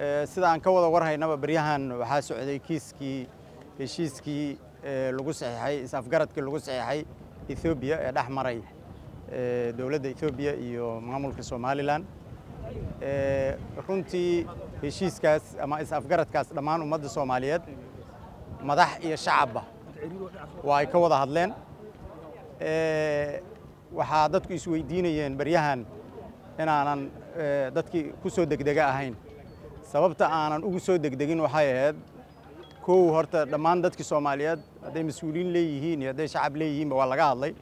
sida aan ka wada warhaynaba baryahan waxaa socday kiiskii heshiiskii lagu saxiixay is-afgaradkii lagu saxiixay ethoobiya ee dhex maray dowladda ethoobiya iyo maamulka somalilan runtii heshiiskaas ama is-afgaradkaas dhammaan ummadda soomaaliyeed madax iyo shacabba waa ay ka wada hadleen waxaa dadku isweydiinayeen baryahan inaanan dadkii ku soo degdega ahayn sababta aanan ugu soo degdegin waxay ahayd kow horta dhammaan dadkii soomaaliyeed hadday mas-uuliyiin leeyihiin iyo hadday shacab leeyihiinba waa laga hadlay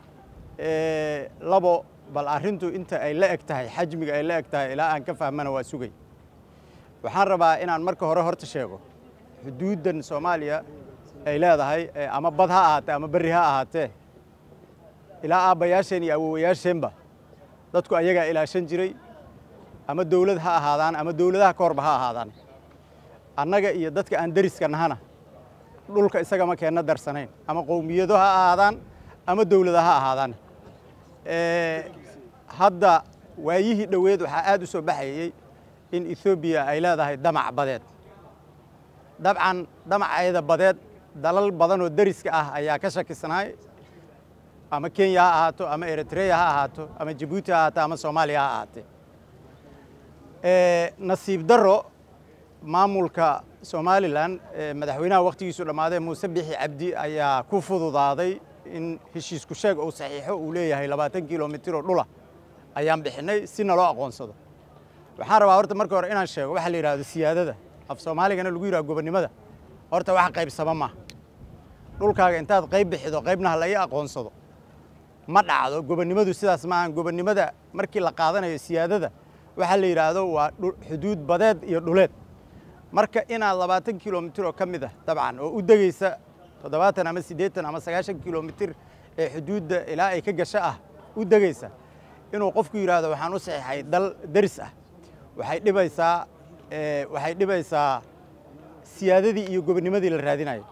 labo bal arrintu inta ay la eg tahay xajmiga ay la eg tahay ilaa aan ka fahmana waa sugay waxaan rabaa inaan marka hore horta sheego xuduuddan soomaaliya ay leedahay ama bad ha ahaatee ama berri ha ahaatee ilaa aabbayaasheen iyo awowayaasheenba dadku ayagaa ilaashan jiray ama dawlad ha ahaadaan ama dawladaha ka horba ha ahaadaan annaga iyo dadka aan deriska nahana dhulka isagama keenna darsanayn ama qowmiyado ha ahaadaan ama dawlada ha ahaadaan hadda waayihii dhoweed waxaa aad u soo baxayey in ethoobiya ay leedahay damac badeed dabcan damaceeda badeed dalal badan oo deriska ah ayaa ka shakisnaay ama kenya ha ahaato ama eritreya ha ahaato ama jabuuti ha ahaato ama soomaaliya ha ahaatee nasiib darro maamulka somalilan madaxweynaha wakhtigiisu dhammaaday muuse bixi cabdi ayaa ku fududaaday in heshiisku sheeg uu saxiixo uu leeyahay labaatan kilomitir oo dhula ayaan bixinay si naloo aqoonsado waxaan rabaa horta marka hore inaan sheego waxaa la yidhahdo siyaadada af soomaaligana lagu yidhahdo gobonnimada horta wax qaybsama maaha dhulkaaga intaad qayb bixido qaybna ha laga aqoonsado ma dhacdo gobonnimadu sidaas maahan gobonnimada markii la qaadanayo siyaadada waxaa la yidhaahdo waa xuduud badeed iyo dhuleed marka inaad labaatan kilomitir oo ka mid ah dabcan oo u degaysa toddobaatan ama siddeetan ama sagaashan kilomitir ee xuduudda ilaa ay ka gasho ah u degaysa inuu qofku yidhaahdo waxaan u saxiixay dal deris ah waxay dhibaysaa waxay dhibaysaa siyaadadii iyo gobonnimadii la raadinayo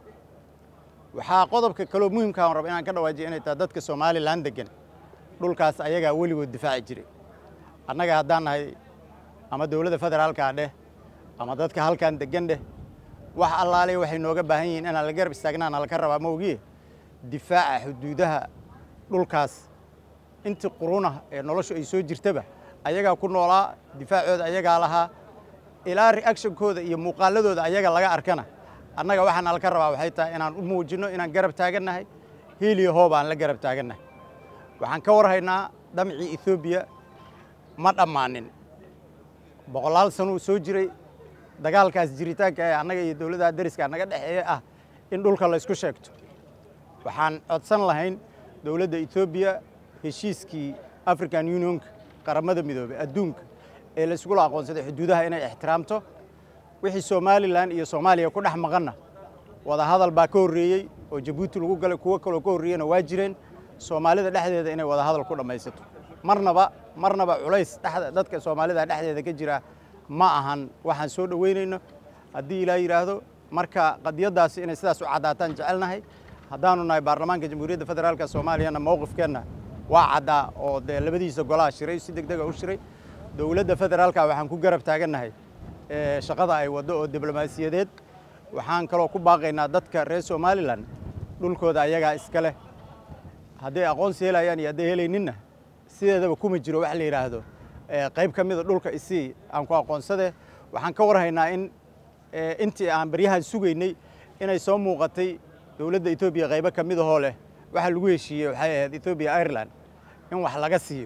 waxaa qodobka kaloo muhimka aan raba inaan ka dhawaajiyo inay tahay dadka somalilan degan dhulkaas ayagaa weligood difaaci jiray annaga haddaan nahay ama dowladda federaalkaa dheh ama dadka halkan degan dheh wax allaale waxay nooga baahan yihiin inaan la garab istaagnaan halka rabaa maogiye difaaca xuduudaha dhulkaas intii qurunah ee noloshu ay soo jirtaba ayagaa ku noolaa difaacooda ayagaa lahaa ilaa reactionkooda iyo muuqaaladooda ayaga laga arkana annaga waxaan halka rabaa waxay tahay inaan u muujinno inaan garab taagannahay hiiliyo hoob aan la garab taagannahay waxaan ka warhaynaa damcii ethoobiya ma dhammaanin boqolaal sanuu soo jiray dagaalkaas jiritaanka ee annaga iyo dowladaha deriska naga dhexeeya ah in dhulka laysku sheegto waxaan codsan lahayn dowladda etoobiya heshiiskii african unionka qaramada midoobey adduunka ee layskula aqoonsaday xuduudaha inay ixtiraamto wixii somalilan iyo soomaaliya ku dhex maqanna wadahadal baa ka horreeyey oo jabuuti lagu galay kuwo kaloo ka horreeyena waa jireen soomaalida dhexdeeda inay wadahadal ku dhammaysato marnaba marnaba culays dhexda dadka soomaalida dhexdeeda ka jira ma ahan waxaan soo dhoweynayno haddii ilaa yidhaahdo marka qadiyaddaasi inay sidaas u caddaataan jecelnahay haddaanu nahay baarlamaanka jamhuuriyadda federaalka soomaaliyana mowqifkeenna waa caddaa oo dee labadiisa golaha shiray si deg dega u shiray dowladda federaalka waxaan ku garab taagannahay shaqada ay waddo oo diblomaasiyadeed waxaan kaloo ku baaqaynaa dadka reer somalilan dhulkooda ayagaa iska leh hadday aqoonsi helayaan iyo hadday helayninna sideedaba kuma jiro wax la yidhaahdo qayb ka mida dhulka isii aan ku aqoonsade waxaan ka warhaynaa in intii aan baryahan sugaynay inay soo muuqatay dowladda etoobiya qaybo ka midahoo leh waxa lagu heshiiyey waxay ahayd etoobiya ireland in wax laga siiyo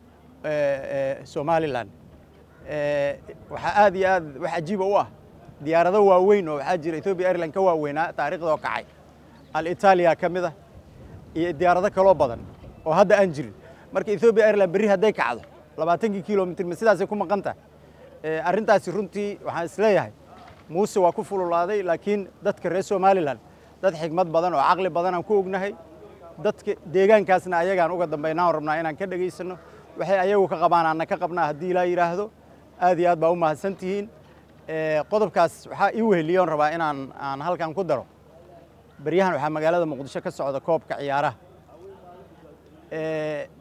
somalilan waxaa aad iyo aad wax cajiiba u ah diyaarado waaweyn oo waxaa jira etoobiya ireland ka waaweynaa taariikhdoo kacay alitaaliya ka mid ah iyo diyaarado kaloo badan oo hadda aan jirin marka etoobiya ireland berri hadday kacdo labaatankii kilomitr ma sidaasay ku maqan tahay arrintaasi runtii waxaan isleeyahay muuse waa ku fululaaday laakiin dadka reer somalilan dad xigmad badan oo caqli badan aan ku ognahay dadka deegaankaasna ayagaan uga dambaynaan rabnaa inaan ka dhegaysanno waxay ayagu ka qabaan aanna ka qabnaa haddii ilaa yidhaahdo aad iyo aad baa u mahadsan tihiin qodobkaas waxaa ii weheliyoon rabaa inaan aan halkan ku daro beryahan waxaa magaalada muqdisho ka socda koobka ciyaaraha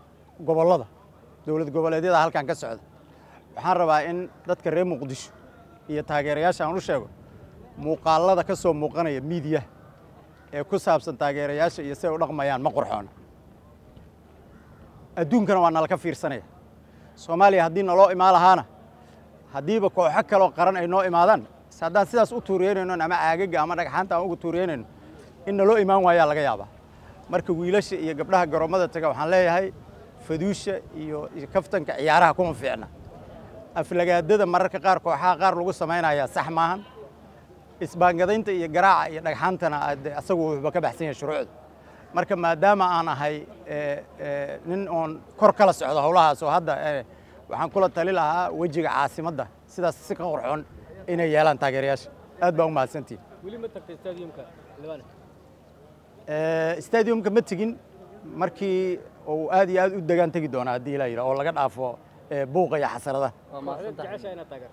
gobollada dowlad goboleedyada halkan ka socda waxaan rabaa in dadka reer muqdisho iyo taageerayaasha aan u sheego muuqaalada ka soo muuqanaya miidiya ee ku saabsan taageerayaasha iyo siay u dhaqmayaan ma qurxoona adduunkana waa nalaka fiirsanaya soomaaliya haddii naloo imaan lahaana haddiiba kooxo kaloo qaran ay noo imaadaan haddaan sidaas u tuuriyeynayno ama caagaga ama dhagxaanta aan uga tuuriyeynayno in naloo imaan waayaa laga yaabaa marka wiilasha iyo gabdhaha garoommada taga waxaan leeyahay faduusha iyo kaftanka ciyaaraha kuma fiicna aflagaadada mararka qaar kooxaha qaar lagu samaynayaa sax maahan isbaangadaynta iyo garaaca iyo dhagxaantana asagu wuxuuba ka baxsan yahay shuruucda marka maadaama aan ahay nin oon kor kala socdo howlahaas oo hadda waxaan kula tali lahaa wejiga caasimadda sidaas si ka qorxoon inay yeelaan taageerayaasha aad baa u mahadsantihin weli ma tagtay stadiumka Liban stadiumka ma tegin markii uu aad iyo aad u degaan tegi doona haddii la yidhaha oo laga dhaafo buuqa iyo xasaradaha waa mahadsantahay jecesha inaad taageerto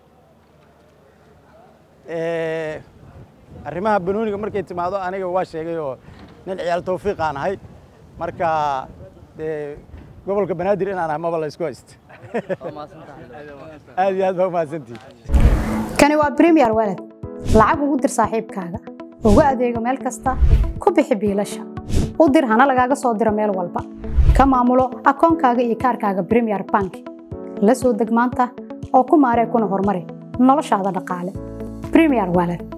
arrimaha banooniga markay timaado aniga waa sheegay oo nin ciyaal tawfiiq aan ahay marka dee gobolka banaadir inaan ahay maba la isku haysto waa mahadsantahay aad iyo aad baa u mahadsantihin kani waa premier walad lacag ugu dir saaxiibkaaga ugu adeego meel kasta ku bixi biilasha u dir hana lagaaga soo diro meel walba ka maamulo akoonkaaga iyo kaarkaaga premier bank la soo deg maanta oo ku maaree kuna horumari noloshaada dhaqaale premier walad